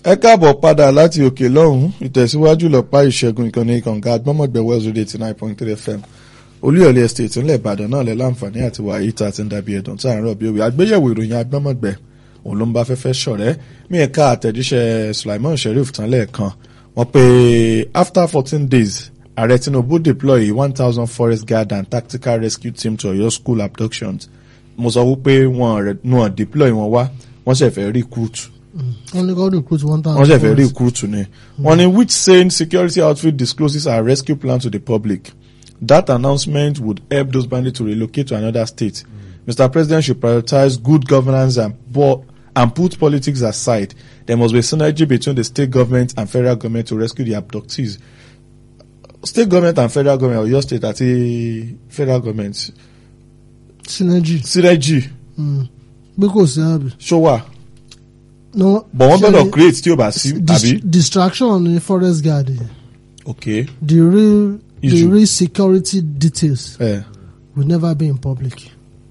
ẹ káàbọ̀ padà láti òkè lọ́hùn ìtẹ̀síwájú lọ́pá ìṣẹ́gun ìkànnì kànga agbọ́mọ̀gbẹ́ west radio eighty nine point three fm olúyọ̀lé estate ńlẹ̀ ìbàdàn náà lẹ́ láǹfààní àti wàyí tá a ti ń dàbí ẹ̀dùn tá à ń rọ̀ bí òwe àgbéyẹ̀wò ìròyìn agbọ́mọ̀gbẹ́ òun ló ń bá fẹ́fẹ́ ṣọ̀rẹ́ mí ẹ̀ka àtẹ̀jíṣẹ́ sulaiman sheriff tán lẹ́ẹ̀kan wọ́n pe after fourteen days ààrẹ tinubu deploy one thousand forest guard and tactical rescue team to oyo school abductions mo sọ wípé wọn deploy wọn wá wọ́n ṣẹ̀ fẹ́ recruit wọ́n ní kọ́ recruit one thousand. wọ́n ṣe fẹ́ recruit ni. wọ́n ní which sane security outfit discloses our rescue plan to the public. That announcement would help those bandits to relocate to another state. Mm. Mr. President should prioritize good governance and, and put politics aside. There must be synergy between the state government and federal government to rescue the abductees. State government and federal government or your state àti federal government. synergy. Synergy. bí kò sí àbí. Ṣó wà? no But wọ́n ṣe gbọ́dọ̀ create tí o bá sí dis- àbí? distraction ní forest guard yẹn. Okay. the real the Issue. real security details Eh. will never be in public.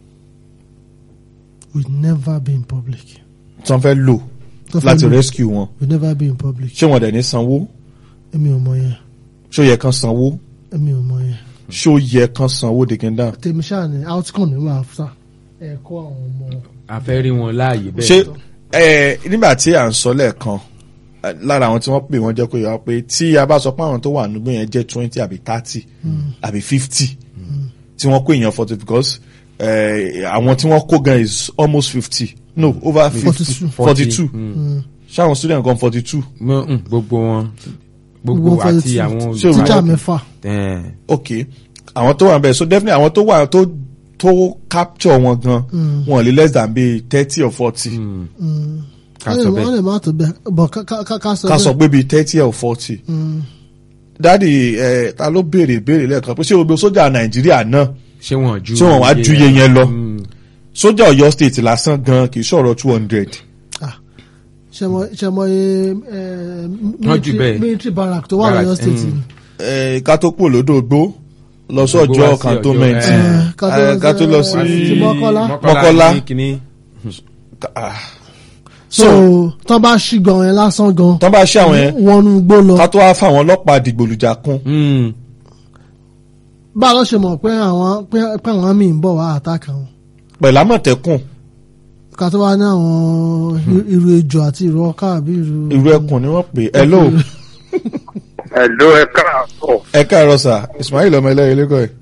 will never be in public. Tí wọ́n fẹ́ lò Tó fẹ́ láti lò, rescue wọn. will never be in public. ṣé wọn dẹ̀ ní sanwó èmi ò mọ yẹn ṣó yẹ kán sanwó èmi ò mọ yẹn. ṣó yẹ kán sanwó dèkìndà. tèmi ṣáà ní outcome ní wàá fà ẹ̀kọ́ àwọn ọmọ. a fẹ́ rí wọn láàyè bẹ́ẹ̀. ṣé ẹ nígbà tí à ń sọ lẹ́ẹ̀kan eh, lára àwọn tí wọ́n pè wọ́n jẹ́ kó yọ pé tí a bá sọ pé àwọn tó wà nígbó yẹn jẹ́ twenty àbí thirty àbí fifty tí wọ́n kó èèyàn forty because eh, àwọn tí wọ́n kó gan is almost fifty no over fifty 42. forty two Mm. ṣáwọn student kan forty two Mo- mm, gbogbo wọn gbogbo Gbogbo àti forty two. àwọn Ṣé o tíjà máa- mẹ́fà. Eh, ok àwọn tó wà ń bẹ so definitely àwọn tó wà tó tó capture wọn gan Mm. wọn lè less than bíi thirty or forty mm, Mm. ká wọ́n sọ lè- wọ́n bẹ́ẹ̀. lè má tó bẹ́ẹ̀ bọ̀ ká- ká ká- ká sọ ká sọ bẹ́ẹ̀. pé bíi thirty or forty Mm. dádì ẹ ta ló béèrè béèrè lẹ́ẹ̀kan pé ṣé gbogbo sójà nàìjíríà náà ṣé wọn ju ṣé wọn wá ju iye yẹn lọ Mm, sójà ọ̀yọ́ state lásán gan kì í ṣọ̀rọ̀ two hundred ṣẹmọ ṣẹmọ ye Wọ́n jù bẹ́ẹ̀. military barrack tó wà Barrack, lọ́yọ́ state mm. ni. ká tó kúrò lódò gbó lọ Gbogbo sọ́jọ́ wá sí cantonment Ọ̀yọ́, Eh, eh, ká tó lọ eh, ká tó lọ sí- sí- sí Mọ́kọ́lá. Mọ́kọ́lá. ní kinní. Ah, so tó bá ṣì gan yẹn lásán gan tán bá ṣe àwọn yẹn wọn nu gbó lọ ká tó wá fáwọn ọlọ́pàá dìgbòlùjà kún Mm, bá a lọ ṣe mọ̀ pé àwọn pé pé àwọn míì ń bọ̀ wá àtàkà wọn pẹ̀lú àmọ̀tẹ́kùn ká tó wá ní àwọn irú ejò àti irú ọkà àbí irú. irú ẹkùn ni wọ́n pè é hello Hello, ẹ káàárọ̀. ẹ káàárọ̀ sà ismail ọmọ ẹlẹ́rìí lẹ́kọ̀ọ́ ẹ̀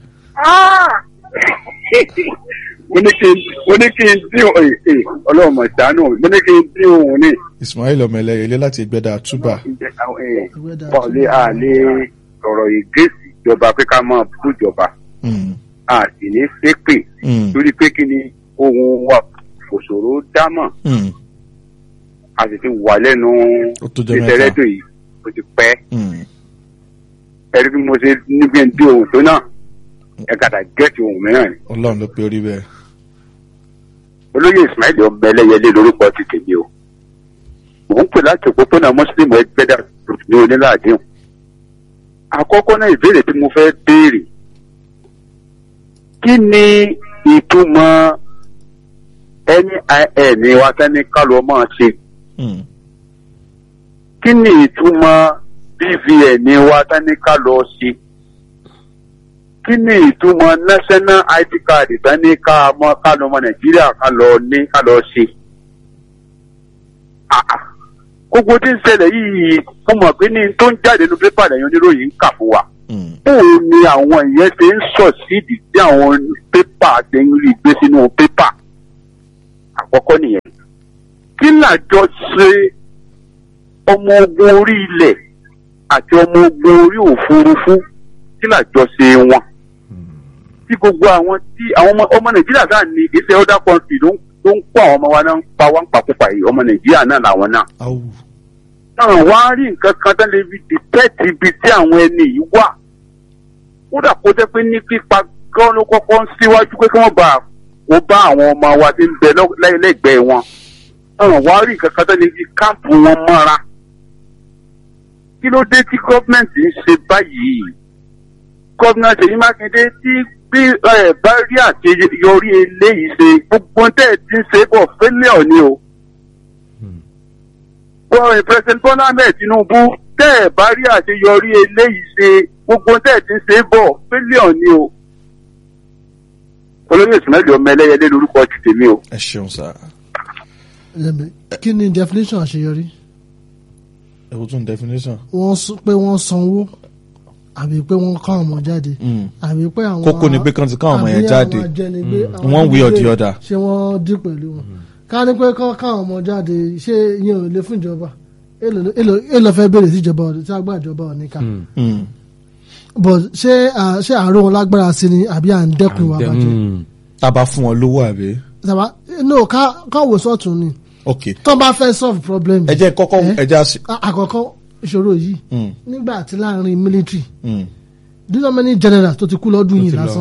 mo ní kí n mo ní kí n dín òun ẹ ọlọ́run mọ̀ ìdánù mo ní kí n dín òun ní. ismail ọmọ ẹlẹ́rìí ilé láti ìgbẹ́dà túbà Bọ́ọ̀lì àlè sọ̀rọ̀ ìgbésí ìjọba pé ká máa bú ìjọba Mm, a sì ní ṣépè mm, torí pé kí ni ohun wa òṣòro dámọ̀ mm, a sì ti wà lẹ́nu Ó tó jẹ́ mẹ́ta. ìtẹ̀rẹ́dọ̀ yìí ó ti pẹ́ mm. ẹ̀rí bí mo ṣe níbi ń dín ohun tó náà ẹ kàtà gẹ́ẹ̀tì ohun mìíràn ni. ọlọ́run ló pe orí bẹ́ẹ̀ olóyè ismail ọmọ ẹlẹ́yẹlé lórúkọ ti tèmi o mò ń pè láti òpópónà mùsùlùmí ẹgbẹ́dà ní onílàádéhùn àkọ́kọ́ náà ìbéèrè tí mo fẹ́ béèrè kí ni ìtumọ̀ nin wa tẹ́ni kálọ̀ máa ṣe Mm, kí ni ìtumọ̀ bvn wa tẹ́ni kálọ̀ ṣe kí ni ìtumọ̀ national id card tẹ́ni ká mọ́ kálọ̀ ọmọ nàìjíríà kálọ̀ ní kálọ̀ ṣe. Ah, ah. gbogbo tí ń ṣẹlẹ̀ yìí mo mọ̀ pé ní tó ń jáde nínú pépà lẹ́yìn oníròyìn ń kà fún wa. mm, bóun ni àwọn ìyẹn ṣe ń sọ síìdì tí àwọn pépà ṣe ń rí gbé sínú pépà. àkọ́kọ́ nìyẹn. kí làjọ ṣe ọmọ ogun orí ilẹ̀ àti ọmọ ogun orí òfurufú kí làjọ ṣe wọn. tí gbogbo àwọn tí àwọn ọmọ ọmọ nàìjíríà sáà ní iṣẹ́ other country ló ń ló ń kó àwọn ọmọ wa náà ń pa wá ń pàkópa yìí ọmọ nàìjíríà náà làwọn náà awu náà wá rí nǹkan kan tán lè fi dìtẹ́ẹ̀tì ibi tí àwọn ẹni yìí wà. kódà kó jẹ́ pé ní pípa gan ló kọ́kọ́ ń síwájú pé kí wọ́n bá wọ́n bá àwọn ọmọ wa tí ń bẹ lọ́- lẹ́- lẹ́gbẹ̀ẹ́ wọn. náà wá rí nǹkan kan tán lè fi káàpù wọn mọ́ra. kí ló dé tí gọ́ọ̀mẹ̀ntì ń ṣe báyìí? gọ́ọ̀mẹ̀ntì Ṣèyí Mákindé tí bí ẹ bá rí àṣeyọrí eléyìí ṣe gbogbo tẹ́ ẹ ti ń ṣe bọ̀ fẹ́lẹ́ ọ̀ ni o bọ́ president Bọ́lá Ahmed Tinubu tẹ́ ẹ̀ bá rí àṣeyọrí eléyìí ṣe gbogbo tẹ́ ẹ̀ ti ń ṣe é bọ̀ fílíọ̀n ni o. olóyè Ismail ọmọ ẹlẹ́yẹlé lórúkọ ti tèmi o. ẹ ṣeun sá Lẹ́mi, kí ni definition àṣeyọrí ẹ kò tún definition. wọ́n sọ pé wọ́n sanwó àbí pé wọ́n kọ́ àwọn ọmọ jáde Mm. àbí pé àwọn Kókó ni pé kán ti ká àwọn ọmọ yẹn àbí jáde. àwọn ajẹnigbé, àwọn One way or the ajínigbé, other. ṣé wọ́n dín pẹ̀lú wọn ká ní pé kán ká àwọn ọmọ jáde ṣé ìyẹn ò lè fún ìjọba èlò èlò- èlò fẹ́ béèrè sí ìjọba ọ̀dọ̀ tí agbá ìjọba ò ní ká Mm. but ṣé à- ṣé àárò wọn lágbára sí ni àbí à ń dẹ́kun ìwà bàjẹ́ tá a bá fún wọn lówó àbí. sábà no ká ká wò sọ́ọ̀tún ni ok tó bá fẹ́ solve problem ẹ jẹ́ kọ́kọ́ Eh? ẹ já sí. à- àkọ́kọ́ ìṣòro yìí Mm. nígbà tí láàrin military Mm. do you know how many generals tó ti kú lọ́dún yìí lásán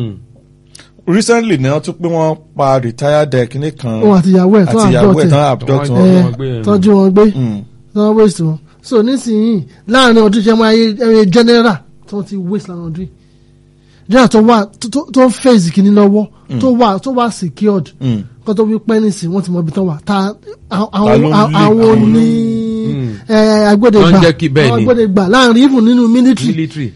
recently ni wọ́n tún pé wọ́n pa retired kìnìún kan òun àti ìyàwó ẹ̀ tó àti ìyàwó ẹ̀ abduct tán ẹ̀ abduct Wọ́n- wọn. ẹ̀, wọ́n gbé ẹ̀. tọ́jú wọn gbé Mm. tọ́jú waste wọn so nísìnyí láàrin ọdún jẹ́ mọ́ ayé ẹ̀rẹ́ general tó ti waste láàrin ọdún yìí general tó wà tó- tó- tó ń fèsì kìíní lọ́wọ́ tó wà tó wà secured Mm. kó tó wí pẹ́ nísìn wọ́n ti mọ ibi tán wà ta àwọn Ta ló ń àwọn- leak àwọn àwọn ní Mm. ẹ̀, agbódegbà Wọ́n jẹ́ kí bẹ́ẹ̀ àwọn ni. agbódegbà láàrin even nínú military military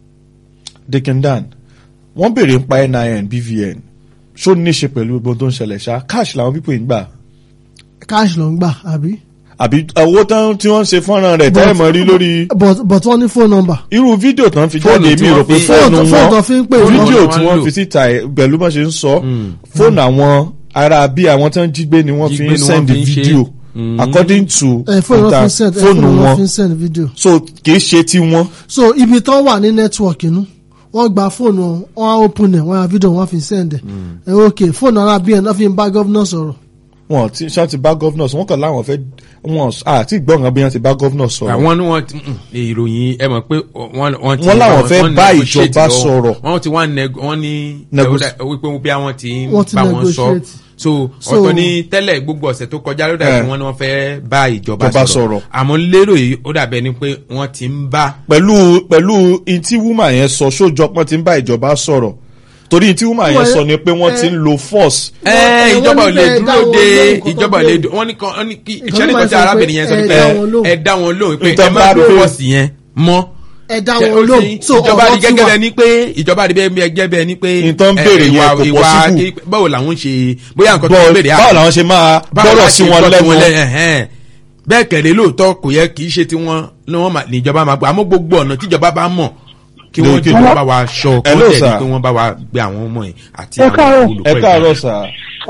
Dickindan wọ́n béèrè ń pa NIN BVN ṣó ní í ṣe pẹ̀lú gbogbo tó ń ṣẹlẹ̀ ṣá cash làwọn pípò ń gbà cash ló ń gbà àbí. àbí owó tán tí wọ́n ń ṣe fọ́nrán rẹ̀ tẹ́ ẹ̀ mọ̀ rí lórí but but wọ́n ní phone number. irú fídíò tán fi Fóònù jáde tí mi wọ́n rò pé fi- fóònù fóònù fóònù tó wọn fi ń pè Fóònù wọ́n. fídíò wọn tí lò. wọ́n fi síta ẹ̀, pẹ̀lú bá ṣe ń sọ fóònù àwọn ará bí àwọn tán jí gbé ni wọ́n fi Jí gbé ń ni wọ́n send fi ń ṣe. fídíò Mm. according to ẹ fóònù wọn nta- fi ń send ẹ fóònù fóònù wọn wọn fi ń send video. so kì í ṣe tí wọ́n so ibi tán wà ní network inú wọ́n gba fóònù wọn wọ́n á open ẹ̀ wọ́n á video wọ́n fi send ẹ̀ ẹ ok fóònù ara bí ẹ̀ náà fi ń bá gọ́vnà sọ̀rọ̀. wọn ti ṣáà ti bá gọ́vnọ̀ sọ wọ́n kàn láwọn fẹ́ wọn àti ìgbọ̀ngàn bí wọ́n ti bá gọ́vnọ̀ sọ̀rọ̀ àwọn ni wọ́n ti mm, ìròyìn ẹ mọ̀ pé wọ́n wọ́n ti Wọ́n láwọn fẹ́ wọ́n bá negotiate ìjọba lọ́wọ́. sọ̀rọ̀. wọ́n ti wá neg wọ́n ní Nego- ẹ, ó dà- wípé bí àwọn ti ń Wọ́n ti bá wọn sọ negotiate. so So- ọ̀tọ̀ ní tẹ́lẹ̀ gbogbo ọ̀sẹ̀ tó kọjá ló dàbí Eh. wọ́n ní wọ́n fẹ́ bá ìjọba Ìjọba sọ̀rọ̀ sọ̀rọ̀. àmọ́ lérò yìí ó dàbẹ̀ ni pé wọ́n ti ń bá pẹ̀lú pẹ̀lú in tí woman yẹn sọ sójọpọ̀ ti ń bá ìjọba sọ̀rọ̀ torí in tí woman yẹn Wọ́n- sọ ni pé wọ́n ti ń lo force ẹ wọ́n ìjọba ò ní lè pé ẹ dá dúró wọn de lóhùn kó tó ìjọba ò lè béèrè. dúró wọ́n ní kan wọ́n ní kí Ìkan iṣẹ́ ló máa nìkan tí sọ pé arábìnrin yẹn sọ ẹ ni dá pé wọn lóhùn. ẹ dá wọn lóhùn pé Ìtàn ẹ má bá dúró pé- fọ́ọ̀sì yẹn mọ́ ẹ dá Ṣé wọn ó lóhùn ti- so ìjọba ọ̀rọ̀ rí ti gẹ́gẹ́ wà. bẹ́ẹ̀ ni pé ìjọba rí gẹ́gẹ́ bẹ́ẹ̀ ni pé Nǹkan ẹ, béèrè yẹn ìwà- kò ìwà possible. kí- báwo làwọn ṣe bóyá nǹkan tó Bọ́- ń béèrè báwo làwọn ṣe máa báwo gbọ́rọ̀ la sí ṣe wọn gbọ́ lẹ́nu ẹ̀hẹ́n. bẹ́ẹ̀ kẹ̀lé lóòótọ́ kò yẹ kì í ṣe tiwọn ni wọ́n máa- níjọba máa gbọ́ àmọ́ gbogbo ọ̀nà tíjọba bá mọ̀ kí wọ́n Lókè. jọba bá wa ṣọ kó Hello, tẹ̀lé sir. pé wọ́n bá wa gbé àwọn ọmọ yẹn àti Ẹ àwọn káàárọ̀. olùkọ́ ẹ ìjọba. káàárọ̀ sà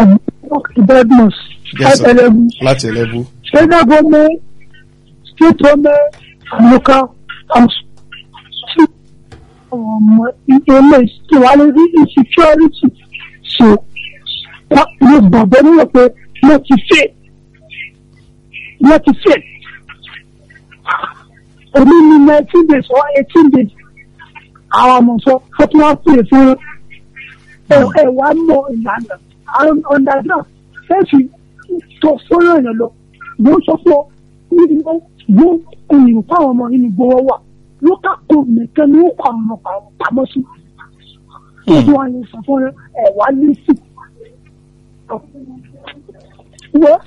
Badmus, Yes, sir. Ẹlẹ́gùn, láti ẹlẹ́bù federal government, state government, and local council. Tí ọmọ ilé ìwálé rí insecurity so wọ́n lè gbàgbọ́ nílò pé wọ́n ti fẹ́ wọ́n ti fẹ́. Òní ni nineteen days or eighteen days àwọn ọmọ sọ fún tí wọ́n pè fún ẹ ẹ wá mọ ìlànà àwọn underground fẹ́ẹ̀sì tó fọ́nrán yẹn lọ mo sọ fún ọ níbi ó gbó òyìnbó fáwọn ọmọ yìí ní gbowó wà lókà kó nìkan ní ó kọ àwọn ọmọ pa- pamọ́ sí. ó tún wá yẹn sọ fún ẹ ẹ wá ní sí. wọ́n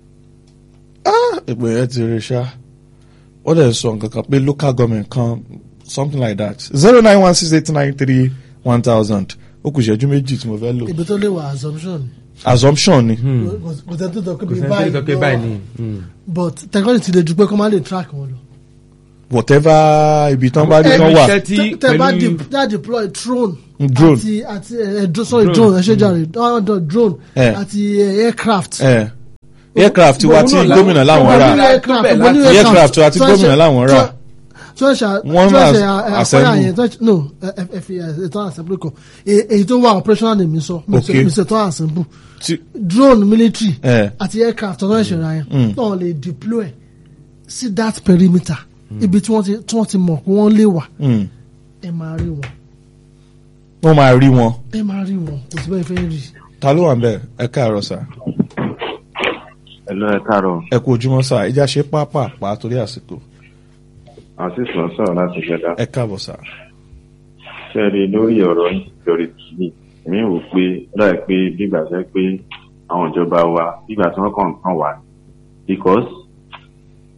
ìpè yẹn ti rí ṣá wọ́n dẹ̀ sọ nǹkan kan pé local government kan something like that zero nine one six eight nine three one thousand ó kù ìṣẹ́jú méjì tí mo fẹ́ lò ibi tó lè wà assumption assumption ni kò kò tẹ́ tó tọ́ kò pé sẹ́ni tó sọ pé báyìí báyìí lọ ni. mm. but technology lè ju pé kó má lè track wọn lọ. whatever ibi tán bá rí tán wà iṣẹ́ tí Tẹ- tẹ bá pẹ̀lú de- tẹ deploy drone. Drone. àti àti ẹ dro- sorry Drone. drone ẹ ṣe jàre ọ̀dọ̀ drone Eh. àti ẹ, aircraft. ẹ aircraft wa tí Òun náà gómìnà láwọn Mo ní rà aircraft, Bẹ́ẹ̀ mo ní láti- aircraft àti tó ń ṣe- gómìnà láwọn rà. tó- tó ń ṣe Wọ́n tó ń máa ṣe ẹ, ẹ, assemble. àpẹẹrẹ yẹn tó ń ṣe- no ẹ ẹ ẹ fi ẹ tó assemble kọ E- èyí tó wà operational ni mi sọ mi sọ- Okay. mi sọ tó assemble tí drone military Eh. àti aircraft tó ń ṣe ra Mm. yẹn náà lè deploy sí that perimeter ibi tí wọ́n ti tí wọ́n ti mọ̀ pé wọ́n lè wà mm, ẹ máa rí wọn wọ́n máa rí wọn ẹ máa rí wọn kò sí bẹ́ẹ̀ fẹ́ rí ta ló wà ń bẹ̀ ẹ káàárọ̀ sà Hello, ẹ káàárọ̀. ẹ kú ojúmọ́ sà ìjà ṣe pápápá torí àsìkò Azeez ló ń sọ̀rọ̀ láti Gẹ̀dá. ẹ káàbọ̀ sà Ṣẹ́ẹ̀rí lórí ọ̀rọ̀ insecurity yìí, mi rò pé láì pé bígbà jẹ́ pé àwọn ìjọba wa bígbà tí wọ́n kàn kàn wà. Because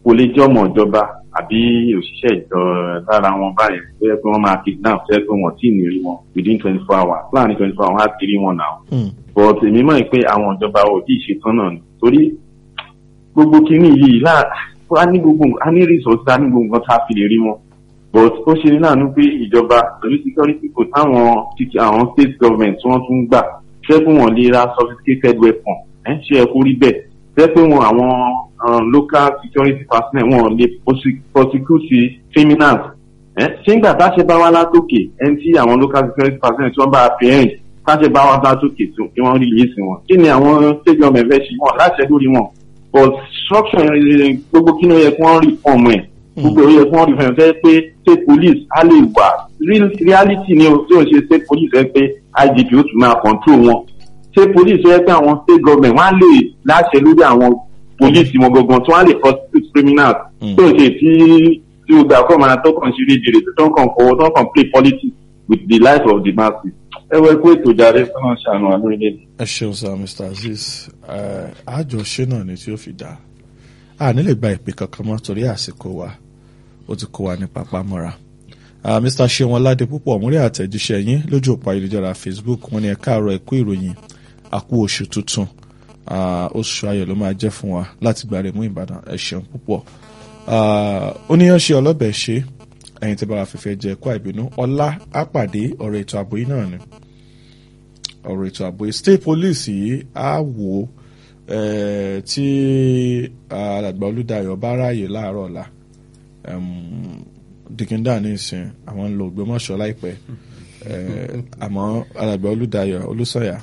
kò lè jẹ́ ọmọ ìjọba àbí òṣìṣẹ́ ìjọ lára wọn báyìí tó yẹ pé wọ́n máa kidnap tó yẹ pé wọ́n tí ì ní rí wọn within twenty four hours láàrin twenty four hours á ti rí wọn náà Mm. but èmi mọ̀ pé àwọn ìjọba ò tí ì ṣetán náà ni torí gbogbo kinní yìí láà a ní gbogbo nǹkan- a ní resources a ní gbogbo nǹkan tá a fi lè rí wọn but ó ṣe ní láàánú pé ìjọba pẹ̀lú security kò táwọn títí àwọn state government tí wọ́n tún gbà ṣé pé wọ́n lè ra sophisticated weapon ẹ̀ ṣe ẹ kó rí bẹ́ẹ̀ ṣé pé wọn àwọn um, local security personnel wọn lè prosec- prosecute criminals ẹ̀ ṣé ń gbà táṣẹ bá wá látòkè ẹni tí àwọn local security personnel tí wọ́n bá fi ẹ̀yìn táṣẹ bá wá látòkè tó kí wọ́n rí yéésì wọn kí ni àwọn state government fẹ́ ṣe wọn láṣẹ lórí wọn but structure eh, gbogbo kí ni ó yẹ kí wọ́n rí fọ́ọ̀mù ẹ̀ gbogbo ó yẹ kí wọ́n rí fọ́ọ̀mù ẹ̀ pé state police á lè wà Real- reality ni o tí o ṣe state police ẹ pé IGP ó tún máa control wọn state police ó yẹ pé àwọn state government wọ́n á lè láṣẹ lórí àwọn police wọn gangan tí wọ́n á lè prosecute criminals Mm. tí o ṣe tí tí o gbà kọ́ máa tó kàn ṣe rédèrè tó kàn kọ́ tó kàn play politics with the life of the masses ẹ wọ ẹkú ètò ìjàre fún ṣàánú àwọn orílẹ̀-èdè. ẹ ṣeun sir mr azeez ẹ, àjọṣe náà ni tí ó fi dá a nílè gba ìpè kankan mọ́ torí àsìkò wa ó ti kó wa ní pápá mọ́ra Ah, mr seun ọládé púpọ̀ múrí àtẹ̀jíṣẹ́ yín lójú òpó ayélujára facebook wọ́n ní ẹ káàárọ̀ ẹ kú ìròyìn àkú oṣù tuntun Ah, oṣù ayọ̀ ló máa jẹ́ fún wa láti gbàrẹ̀ mú ìbàdàn ẹ ṣeun púpọ̀ Ah, oníyanṣe ọlọ́bẹ̀ ṣe ẹ̀yin tí bá wa fífẹ́ jẹ ẹ̀kọ́ àìbínú ọlá àpàdé ọ̀rọ̀ ètò ààbò yìí náà ni ọ̀rọ̀ ètò ààbò yìí state police yìí á wò ó eh, tí alàgbà olùdáyọ̀ bá ráàyè láàárọ̀ ọ̀la dìkíndà ní ìsìn àwọn ń lo ògbómọ̀ṣọ́ láìpẹ́ Eh, àmọ́ alàgbà olùdáyọ̀ olùsọ̀yà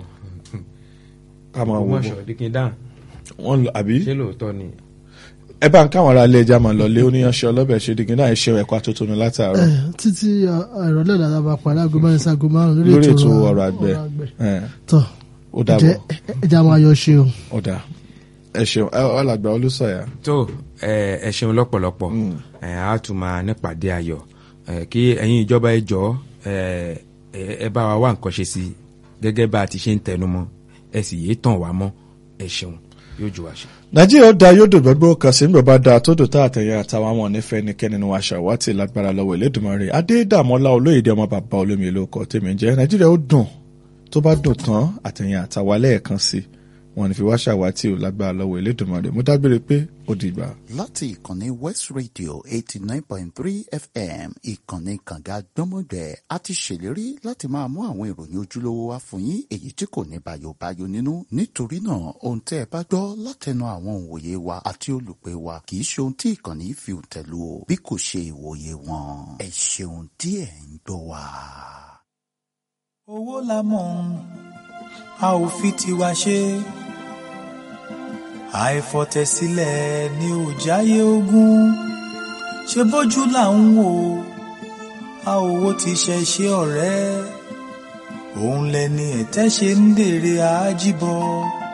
ká máa wò ó Ògbómọ̀ṣọ́ díkín dáhùn wọ́n lọ àbí ṣé lóòótọ́ ni. ẹ bá ń káwọn ará ilé ẹja máa lọ lé oníyanṣẹ́ ọlọ́bẹ̀ ṣe dìkíndà ẹ ṣe ẹ̀kọ́ àtótónu látàárọ̀ Eh, títí uh, ìrọ̀lẹ́ ìdájọ́ bá parí aago mẹ́rin sí aago márùn lórí ètò ọ̀rọ̀ àgbẹ̀ Eh, tọ́ ó dàbọ̀ jẹ́ ẹja máa yọ ṣe o. ó dà ẹ ṣeun ẹ, alàgbà olùsọ̀yà tó ẹ ẹ ṣeun lọ́pọ̀lọpọ̀ ẹ á tún máa nípàdé ayọ̀ ẹ kí ẹ̀yin ìjọba ẹ jọ ẹ ẹ ẹ bá wa wá nǹkan ṣe sí i gẹ́gẹ́ bá a ti ṣe ń tẹnu mọ́ ẹ sì yéé tàn wá mọ́ ẹ ṣeun yóò jù wá ṣe. nàìjíríà ó da yóò dò gbogbo kan sí nígbà bá da tó dò tá àtẹ̀yẹ àtàwọn àwọn onífẹ́ nìkẹ́ni ni wàá ṣàwátì lágbára lọ́wọ́ ìlédùmarè adédàmọ́lá olóyèdè ọmọ bàbá olómi ìlú ọkọ̀ tèmi jẹ́ nàìjíríà ó dùn tó bá dùn tán àtẹ̀yẹ àtàwọn lẹ́ẹ̀kan sí wọn ní fi wá ṣàwátì ò lágbára lọ́wọ́ ìlédùmarè mo dágbére pé ó dìgbà. láti ìkànnì west radio eighty nine point three fm ìkànnì kànga gbọ́mọgbẹ́ a ti ṣèlérí láti máa mú àwọn ìròyìn ojúlówó wá fún yín èyí tí kò ní bayobayo nínú nítorí náà ohun tẹ́ ẹ bá gbọ́ látẹnu àwọn òǹwòye wa àti olùpẹ̀ wa kì í ṣe ohun tí ìkànnì fi tẹ̀lú o bí kò ṣe ìwòye wọn ẹ ṣeun tí ẹ̀ ń gbọ́ wa. owó la mọ̀ a ò fi tiwa ṣe àìfọ̀tẹ̀sílẹ̀ ni ò jáyé ogún ṣe bójú là ń wò a ò wo ti ṣe ṣe ọ̀rẹ́ òun lẹni ẹ̀tẹ́ ṣe ń dèrè àájíbọ̀